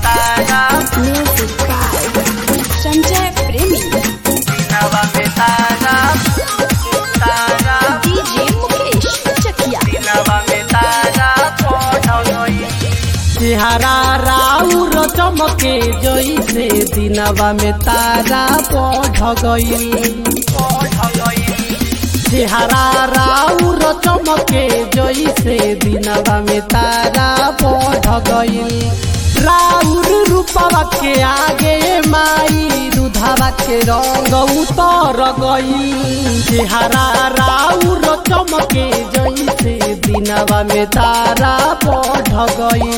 Tara Music by Sanjay Premi. दिनवा में तारा तारा DJ Mukesh Chakia. दिनवा में तारा पढ़ गई चेहरा राउर चमके जैसे दिनवा में तारा बढ़ गई पढ़ गई चेहरा राउर चमके जैसे दिनवा में तारा बढ़ गई राउर रूपवा के आगे माई दुधावा के रंग उतर गई चेहरा राउर चमके जैसे दिनवा में तारा बढ़ गई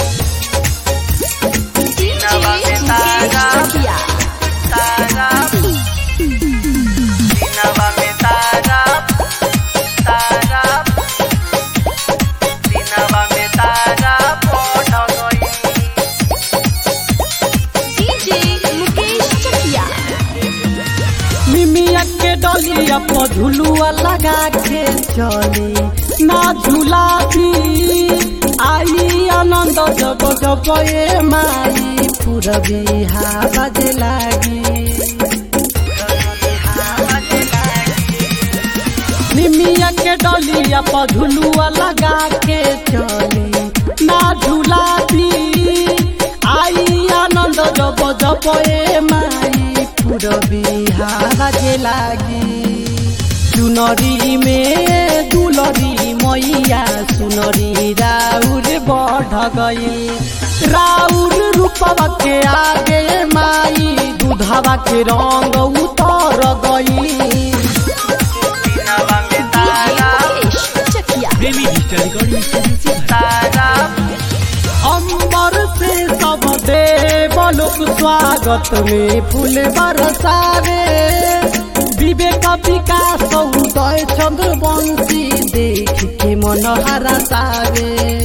DJ Mukesh Chakia. तारा दिनवा में तारा तारा दिनवा में तारा पढ़ गई DJ Mukesh Chakia. मिमिया के डलिया पर झुलुआ लगा के चली ना झूला भी आई आनंद जब जब ए माई पूरबी हवा जे लागी निमिया के डलिया पर झुलुआ लगा के चली ना झूला भी आई आनंद जब जब ए माई पूरबी हवा जे लागी चुनरी में दुलरी मैया सुनरी राउर बढ़ गई राउर रूपवा के आगे माई दूधवा के रंग उतर गई दिनवा में DJ तारा Mukesh Chakia. Premi digital recording studio से तारा अंबर से सब देवलोक स्वागत में फूल बरसावे विवेक विकास उदय चंद्र वंशी देख के मन हरसावे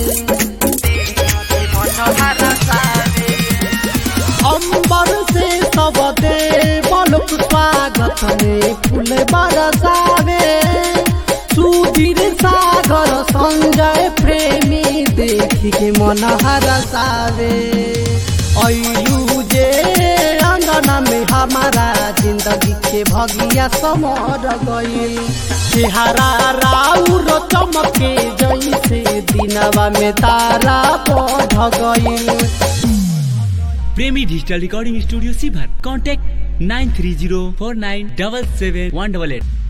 मनोहरा सारे अंबर से सब देवलोक स्वागत में फूल बरसावे सुधीर सागर संजय प्रेमी देख के मन हरसावे ऐलू जे अंगना में हमारा जिंदगी के भगिया समर गई चेहरा राउर चमके जैसे दिनवा में तारा बढ़ गई प्रेमी डिजिटल रिकॉर्डिंग स्टूडियो सीभर contact nine three zero four nine double seven one double at